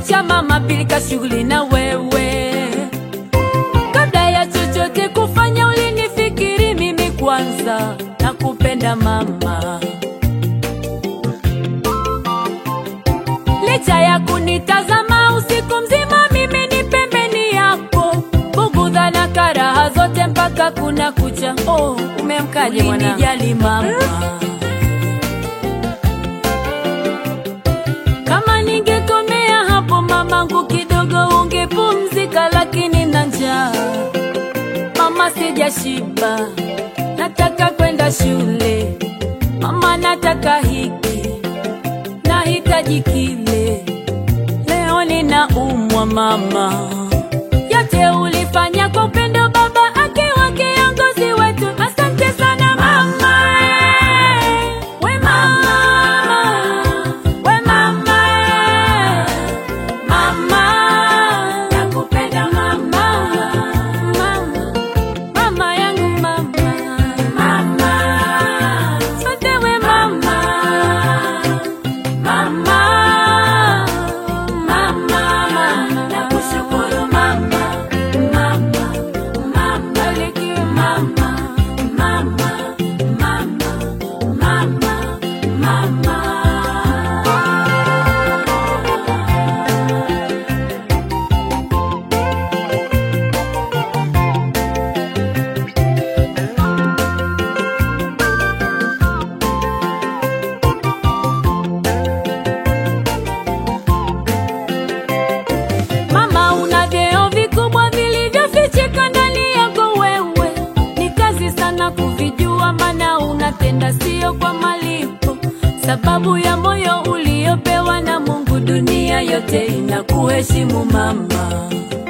kucha mama, pilika shughuli na wewe. Kabla ya chochote kufanya, ulinifikiri mimi kwanza, nakupenda mama. Licha ya kunitazama usiku mzima, mimi ni pembeni yako, bugudha na karaha zote mpaka kuna kucha. Oh, umemkaje mwana? Ulinijali mama. Kama ningekomea hapo mamangu, kidogo ungepumzika, lakini na njaa mama, sijashiba, nataka kwenda shule mama, nataka hiki nahitaji kile, leo ninaumwa mama. Yote ulifanya kwa upendo, baba akiwa kiongozi wetu. Asante sana mama, we mama, we mama, mama, nakupenda mama, mama, mama yangu mama, mama, asante we mama Mama, mama, nakushukuru mama, mama, mama, bariki mama, mama, mama, mama, mama. Mama, una vyeo vikubwa vilivyofichika ndani yako wewe, ni kazi sana kuvijua, maana unatenda sio kwa malipo, sababu ya moyo uliopewa na Mungu. Dunia yote inakuheshimu mama.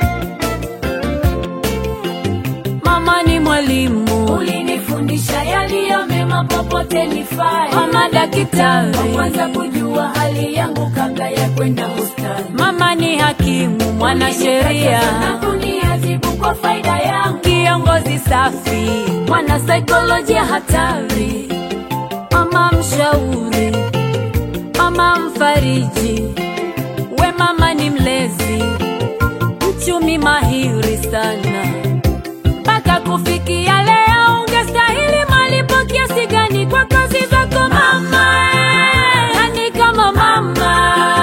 Mama ni mwalimu, ulinifundisha yaliyo mema, popote nifae. Mama daktari, wa kwanza kujua hali yangu kabla ya kwenda hospitali. Mama ni hakimu, mwanasheria na kuniadhibu kwa faida yangu. Kiongozi safi, mwana saikolojia hatari. Mama mshauri, mama mfariji, we mama ni mlezi, mchumi mahiri sana mpaka kufikia leo, ungestahili malipo kiasi gani kwa kazi zako mama? Nani kama mama?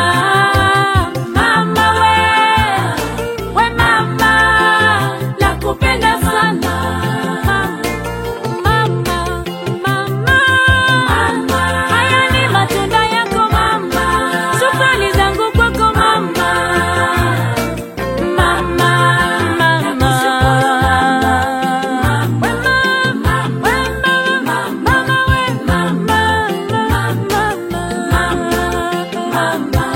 Mama we, we mama, nakupenda sana mama, mama, mama. Haya ni matunda yako mama, shukrani zangu kwako mama. Mama, mama, we mama, we mama, mama, we mama, mama, mama.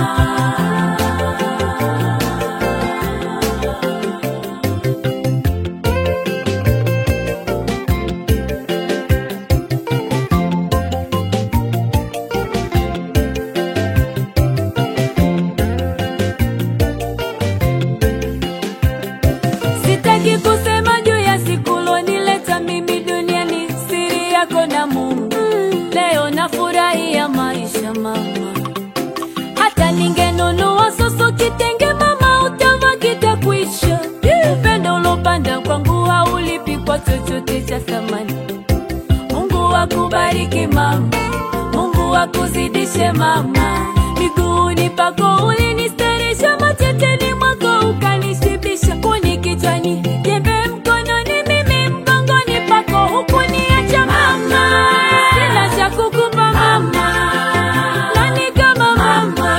Sitaki kusema juu ya siku lonileta mimi duniani, siri yako na Mungu. Leo nafurahia maisha mama, hata ningenunua susu kitenge mama, utava kitakwisha. Upendo ulopanda kwangu haulipi kwa chochote cha thamani. Mungu akubariki mama, Mungu akuzidishe mama, miguuni pako ulinistarisha, mateteni mwako ukanishibisha, kuni kichwani, jembe mkononi, mimi mgongoni pako hukuniacha mama, sina cha kukupa mama, nani kama mama,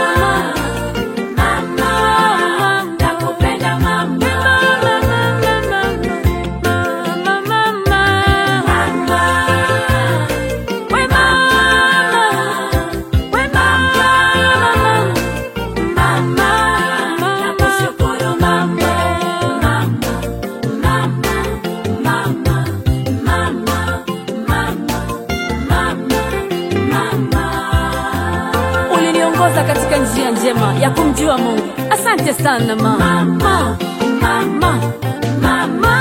mama, nakupenda mama, mama, mama, mama, we mama, we mama, mama, nakushukuru mama, mama, mama, mama, mama, mama, mama, mama. Uliniongoza katika njia njema ya kumjua Mungu. Asante sana mama, mama, mama, mama.